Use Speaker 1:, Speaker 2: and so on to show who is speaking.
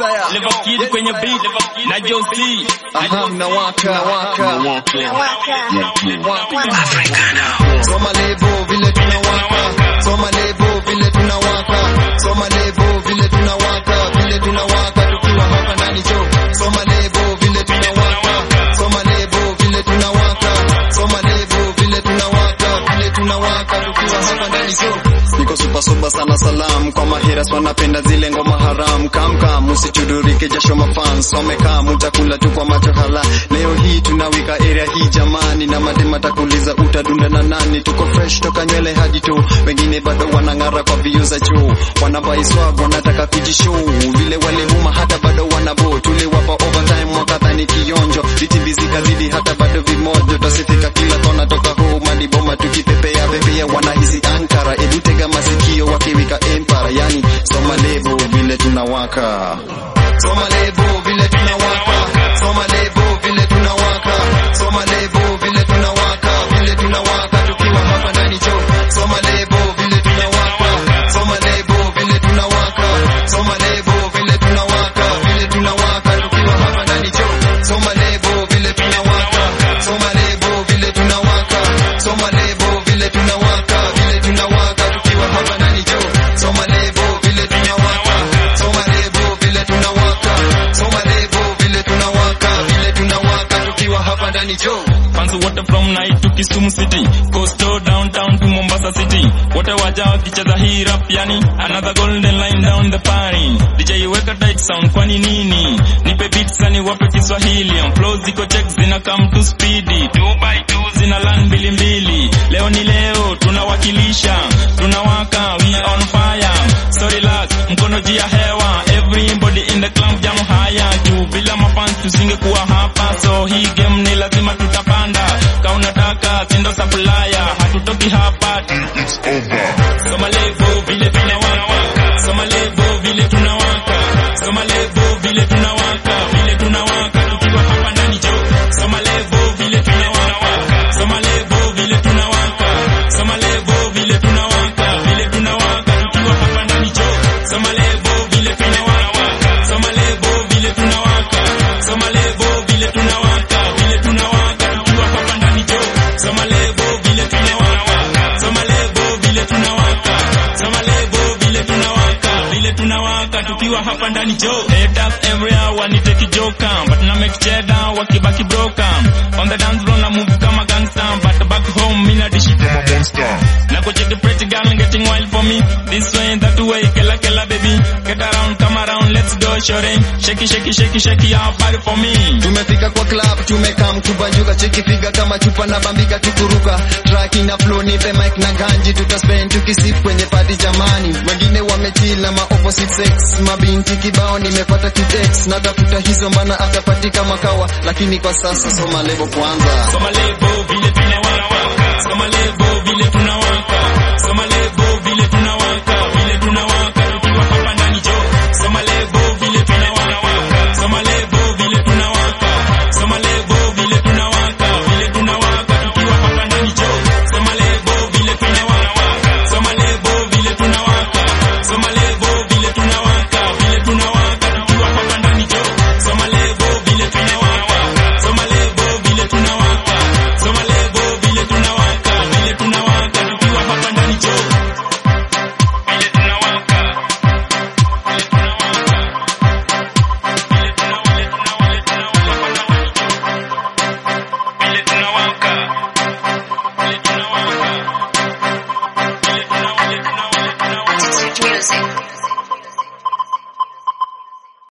Speaker 1: Level Kid kwenye beat na Josie.
Speaker 2: Aha, mnawaka waka soma lebo vile tunawaka soma lebo vile tunawaka soma lebo vile tunawaka vile tunawaka tukiwa hapa ndani jo soma lebo vile tunawaka soma lebo vile tunawaka soma lebo vile tunawaka vile tunawaka tukiwa hapa ndani jo niko super super sana salam kwa maheras wanapenda zile ngoma haram kamkam usichudurike jasho mafans wamekaa mutakula tu kwa macho hala leo hii tunawika area hii jamani na madema takuliza utadunda na nani tuko fresh toka nywele hadi tu wengine bado wanang'ara kwa vio za juu wanabaiswag wanataka kujishow vile walihuma hata bado wanabo tuliwapa overtime wakadhani kionjo viti vizikazidi hata bado vimojo tasifika kila kona toka home hadi boma tukipepea pepea wanahisi ankara ebu tega masikio wakiwika empara yani soma lebo vile tunawaka soma lebo vile tunawaka soma lebo vile tunawaka soma lebo vile tunawaka vile tunawaka tukiwa hapa ndani jo soma lebo vile tunawaka soma lebo vile tunawaka soma lebo vile tunawaka vile tunawaka tukiwa hapa ndani jo soma lebo vile tunawaka soma lebo vile tunawaka soma lebo vile tunawaka vile tunawaka tukiwa hapa ndani jo soma lebo vile tunawaka soma lebo vile tunawaka soma lebo vile tunawaka vile tunawaka tukiwa hapa ndani jo
Speaker 1: Fans wote from night to Kisumu city Coastal downtown to Mombasa city Wote waja wakicheza hii rap yani Another golden line down the party DJ weka tight sound kwani nini Nipe beats ani wape Kiswahili On flow ziko check zina come to speedy Two by two zina land mbili mbili Leo ni leo tunawakilisha Tunawaka we on fire Sorry lads mkono juu ya hewa Everybody in the club jam haya Juu bila mafans tusingekuwa hapa So hii game ni lazima tutapanda Ka unataka sindo supplier Hatutoki hapa Soma lebo vile tunawaka Soma lebo vile tunawaka Soma lebo vile tunawaka Vile tunawaka tukiwa hapa ndani jo Soma lebo vile tunawaka Soma lebo vile tunawaka Soma lebo vile tunawaka Vile tunawaka tukiwa hapa ndani jo Soma lebo vile tunawaka Soma lebo vile tunawaka Soma lebo vile tunawaka Vile tunawaka tukiwa hapa ndani jo Soma lebo vile tunawaka Soma lebo vile tunawaka Soma lebo vile tunawaka Vile tunawaka tukiwa hapa ndani jo Haters everywhere waniteki joka But na make cheddar wakibaki broka On the dance floor na move kama gangster But back home mina dishi kama monster Na kucheki pretty girl getting wild for me This way that way kela kela baby Get around come around let's go shorty Shake shake shake shake your body for me
Speaker 2: tumefika kwa club tumekam kubanjuka cheki figa kama chupa na bambika tukuruka track ina flow nipe mic na ganji tutaspend tukisip kwenye party jamani wengine wamechila ma opposite sex mabinti kibao nimepata kitex natafuta hizo mbana atapatika makawa lakini kwa sasa soma lebo kwanza
Speaker 1: Soma lebo vile tunawaka Soma lebo vile tunawaka